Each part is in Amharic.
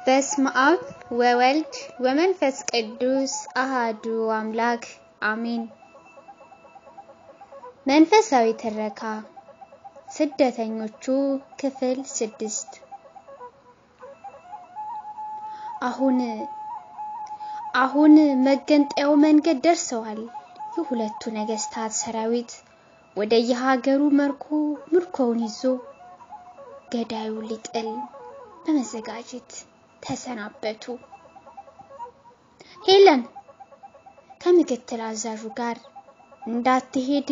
በስመ አብ ወወልድ ወመንፈስ ቅዱስ አሃዱ አምላክ አሜን። መንፈሳዊ ትረካ ስደተኞቹ ክፍል ስድስት አሁን አሁን መገንጠያው መንገድ ደርሰዋል። የሁለቱ ነገስታት ሰራዊት ወደ የሀገሩ መርኮ ምርኮውን ይዞ ገዳዩ ሊጥል በመዘጋጀት ተሰናበቱ። ሄለን ከምክትል አዛዡ ጋር እንዳትሄድ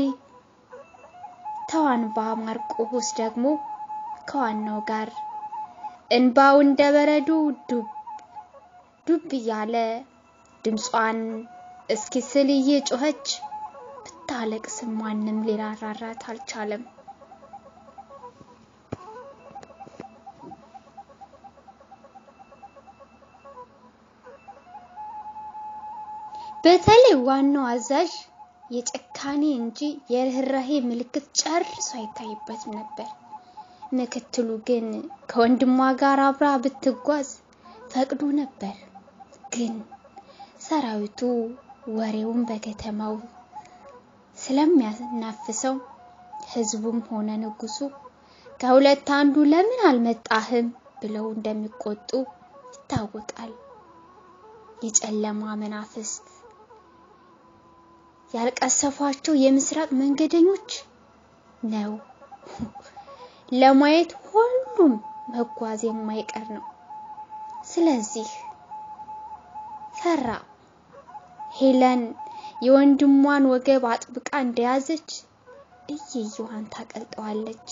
ተዋንባ ማርቆስ ደግሞ ከዋናው ጋር እንባው እንደ በረዶ ዱብ ዱብ እያለ ድምጿን እስኪስል እየጮኸች ብታለቅስም ማንም ሊራራራት አልቻለም። በተለይ ዋናው አዛዥ የጭካኔ እንጂ የርህራሄ ምልክት ጨርሶ አይታይበትም ነበር። ምክትሉ ግን ከወንድሟ ጋር አብራ ብትጓዝ ፈቅዶ ነበር። ግን ሰራዊቱ ወሬውን በከተማው ስለሚያናፍሰው ህዝቡም ሆነ ንጉሱ ከሁለት አንዱ ለምን አልመጣህም ብለው እንደሚቆጡ ይታወቃል። የጨለማ መናፍስት ያልቀሰፏቸው የምስራቅ መንገደኞች ነው። ለማየት ሁሉም መጓዝ የማይቀር ነው። ስለዚህ ፈራ። ሄለን የወንድሟን ወገብ አጥብቃ እንደያዘች እየየዋን ታቀልጠዋለች።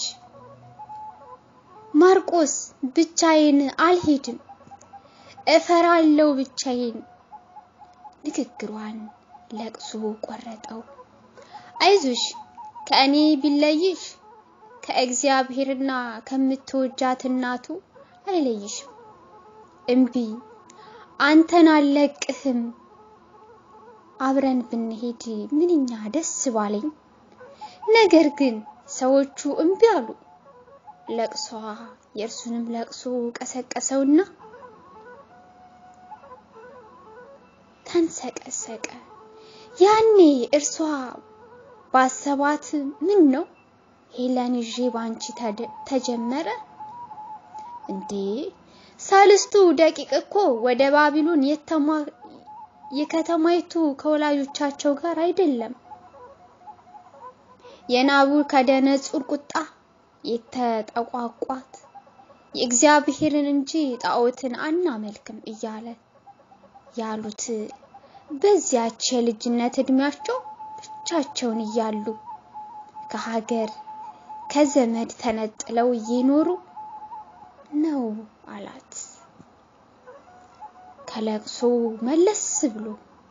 ማርቆስ ብቻዬን አልሄድም፣ እፈራለሁ ብቻዬን። ንግግሯን ለቅሶ ቆረጠው። አይዞሽ ከእኔ ቢለይሽ ከእግዚአብሔርና ከምትወጃት እናቱ አይለይሽም። እምቢ አንተን አልለቅህም። አብረን ብንሄድ ምንኛ ደስ ባለኝ። ነገር ግን ሰዎቹ እምቢ አሉ። ለቅሷ የእርሱንም ለቅሶ ቀሰቀሰውና ተንሰቀሰቀ። ያኔ እርሷ ባሰባት ምን ነው ሄለን ይዤ ባንቺ ተጀመረ እንዴ? ሳልስቱ ደቂቅ እኮ ወደ ባቢሎን የከተማይቱ ከወላጆቻቸው ጋር አይደለም። የናቡከደነጹር ቁጣ የተጠቋቋት የእግዚአብሔርን እንጂ ጣዖትን አናመልክም እያለ ያሉት በዚያች የልጅነት እድሜያቸው ብቻቸውን እያሉ ከሀገር ከዘመድ ተነጥለው እየኖሩ ነው አላት። ከለቅሶ መለስ ብሎ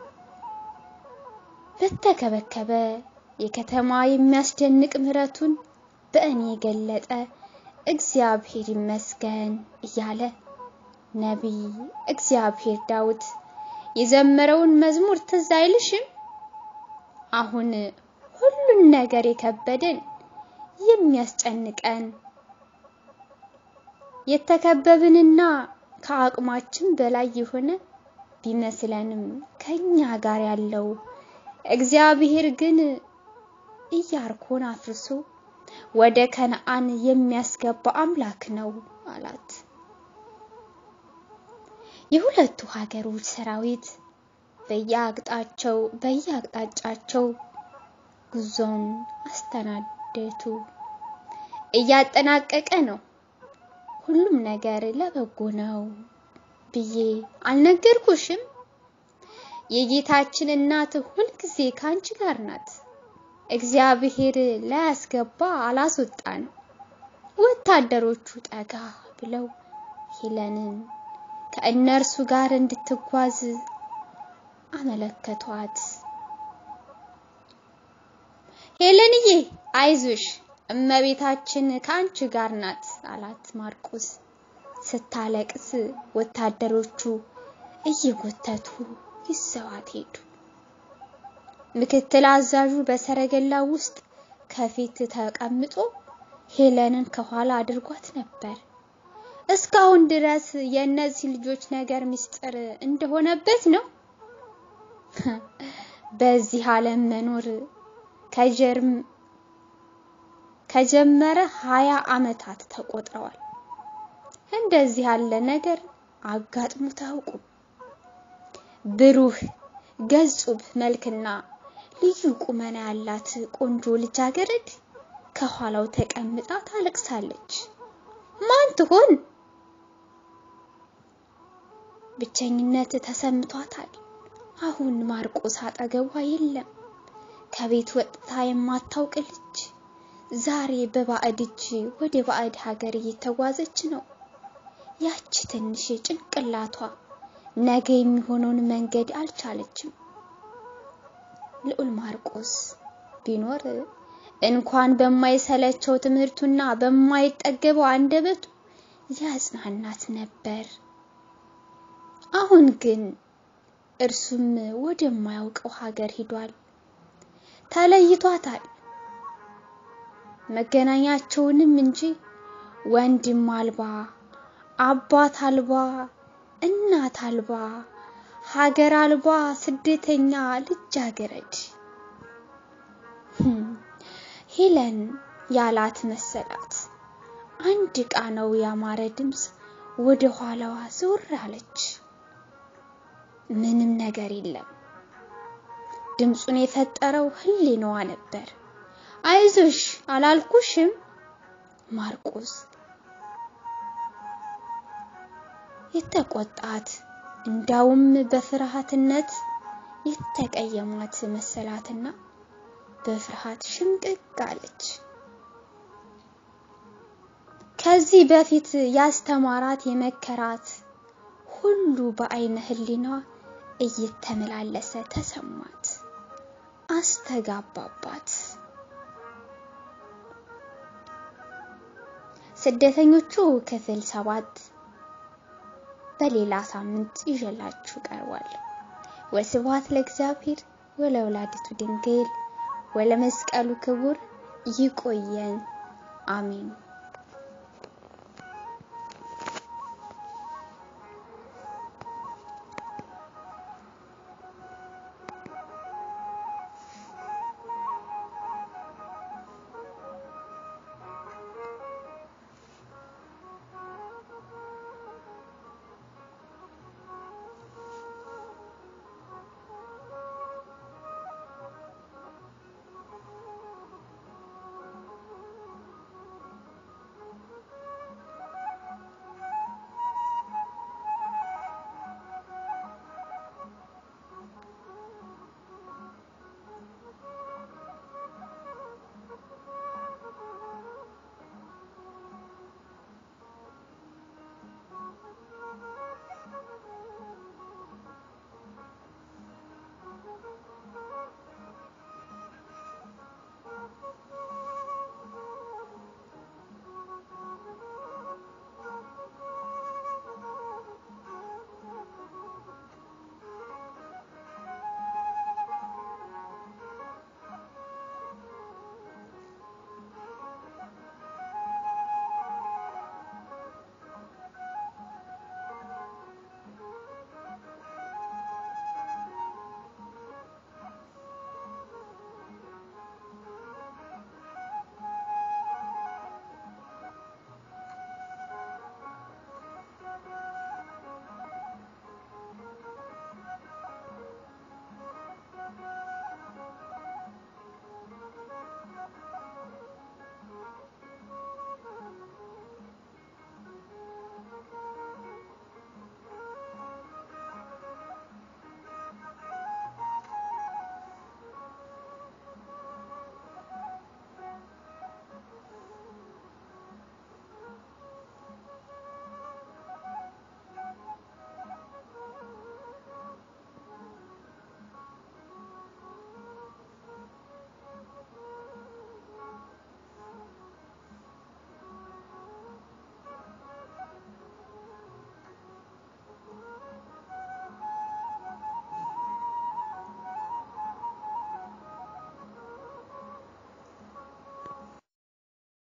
በተከበከበ የከተማ የሚያስደንቅ ምሕረቱን በእኔ የገለጠ እግዚአብሔር ይመስገን እያለ ነቢይ እግዚአብሔር ዳዊት የዘመረውን መዝሙር ትዝ አይልሽም? አሁን ሁሉን ነገር የከበደን የሚያስጨንቀን የተከበብንና ከአቅማችን በላይ የሆነ ቢመስለንም ከኛ ጋር ያለው እግዚአብሔር ግን ኢያሪኮን አፍርሶ ወደ ከነአን የሚያስገባ አምላክ ነው አላት። የሁለቱ ሀገሮች ሰራዊት በየአቅጣጫቸው በየአቅጣጫቸው ጉዞን አስተናደቱ እያጠናቀቀ ነው። ሁሉም ነገር ለበጎ ነው ብዬ አልነገርኩሽም? የጌታችን እናት ሁልጊዜ ከአንቺ ጋር ናት። እግዚአብሔር ላያስገባ አላስወጣን። ወታደሮቹ ጠጋ ብለው ሄለንን ከእነርሱ ጋር እንድትጓዝ አመለከቷት። ሄለንዬ አይዞሽ እመቤታችን ከአንቺ ጋር ናት አላት ማርቆስ። ስታለቅስ ወታደሮቹ እየጎተቱ ይዘዋት ሄዱ። ምክትል አዛዡ በሰረገላ ውስጥ ከፊት ተቀምጦ ሄለንን ከኋላ አድርጓት ነበር። እስካሁን ድረስ የእነዚህ ልጆች ነገር ምስጢር እንደሆነበት ነው። በዚህ ዓለም መኖር ከጀርም ከጀመረ ሀያ ዓመታት ተቆጥረዋል። እንደዚህ ያለ ነገር አጋጥሞት አያውቁም። ብሩህ ገጹብ መልክና ልዩ ቁመና ያላት ቆንጆ ልጃገረድ ከኋላው ተቀምጣ ታለቅሳለች። ማን ትሆን? ብቸኝነት ተሰምቷታል። አሁን ማርቆስ አጠገቧ የለም። ከቤት ወጥታ የማታውቅ ልጅ ዛሬ በባዕድ እጅ ወደ ባዕድ ሀገር እየተጓዘች ነው። ያቺ ትንሽ ጭንቅላቷ ነገ የሚሆነውን መንገድ አልቻለችም። ልዑል ማርቆስ ቢኖር እንኳን በማይሰለቸው ትምህርቱና በማይጠገበው አንደበቱ ያጽናናት ነበር። አሁን ግን እርሱም ወደማያውቀው ሀገር ሂዷል። ተለይቷታል። መገናኛቸውንም እንጂ ወንድም አልባ፣ አባት አልባ፣ እናት አልባ፣ ሀገር አልባ ስደተኛ ልጃገረድ ሄለን ያላት መሰላት። አንድ ቃናው ያማረ ድምፅ ወደ ኋላዋ ዞር አለች። ምንም ነገር የለም። ድምፁን የፈጠረው ህሊናዋ ነበር። አይዞሽ አላልኩሽም ማርቆስ የተቆጣት እንዳውም በፍርሃትነት የተቀየሟት መሰላትና በፍርሃት ሽምቅቅ አለች። ከዚህ በፊት ያስተማራት የመከራት ሁሉ በአይነ ህሊናዋ እየተመላለሰ ተሰማት፣ አስተጋባባት። ስደተኞቹ ክፍል ሰባት በሌላ ሳምንት ይዤላችሁ ቀርቧል። ወስብሐት ለእግዚአብሔር ወለወላዲቱ ድንግል ወለመስቀሉ ክቡር። ይቆየን። አሜን።